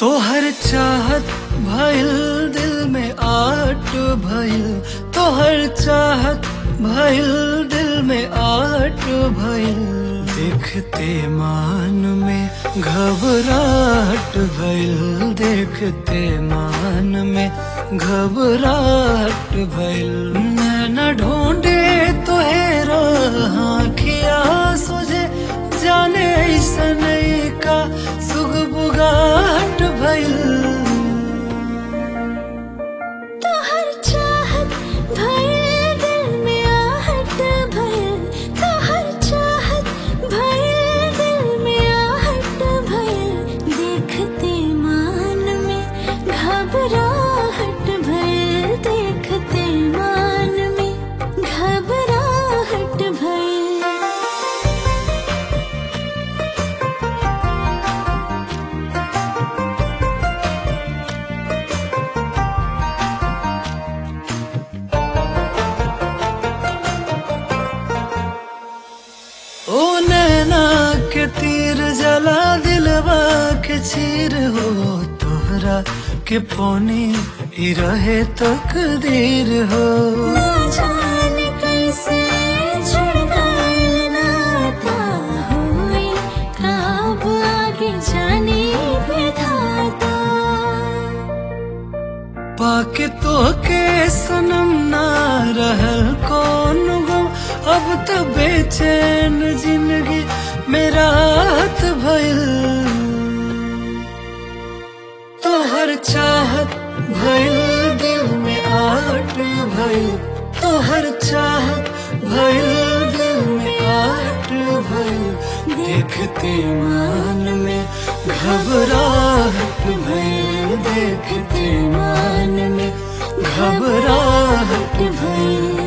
तोहर चाहत भइल दिल में आट भइल तोहर चाहत भइल दिल में आट भइल देखते मान में घबराहट भइल देखते मान में घबराहट भइल न ढूंढे तोहेरा आँखिया सोझे जाने ऐसन का सुग बुगाहट भइल तोहर चाहत भइल दिल में आहट भइल तोहर चाहत भइल दिल में आहट भइल देखते मान में घबराहट भइल देखते मान में घबराहट भइल ओ नैना के तीर जला दिलवा के चीर हो तोहरा के पौनी ई रहे तकदीर हो ना जाने कैसे जुड़ गए नाता हुए कब आगे जाने विधाता पाके तो के सनम ना रहल कौन गो अब तो बेचैन जिंदगी मेरा हाथ भइल तोहर चाहत भइल दिल में आट भइल तोहर चाहत भइल दिल में आट भइल देखते मान में घबराहट भइल देखते मान में घबराहट भइल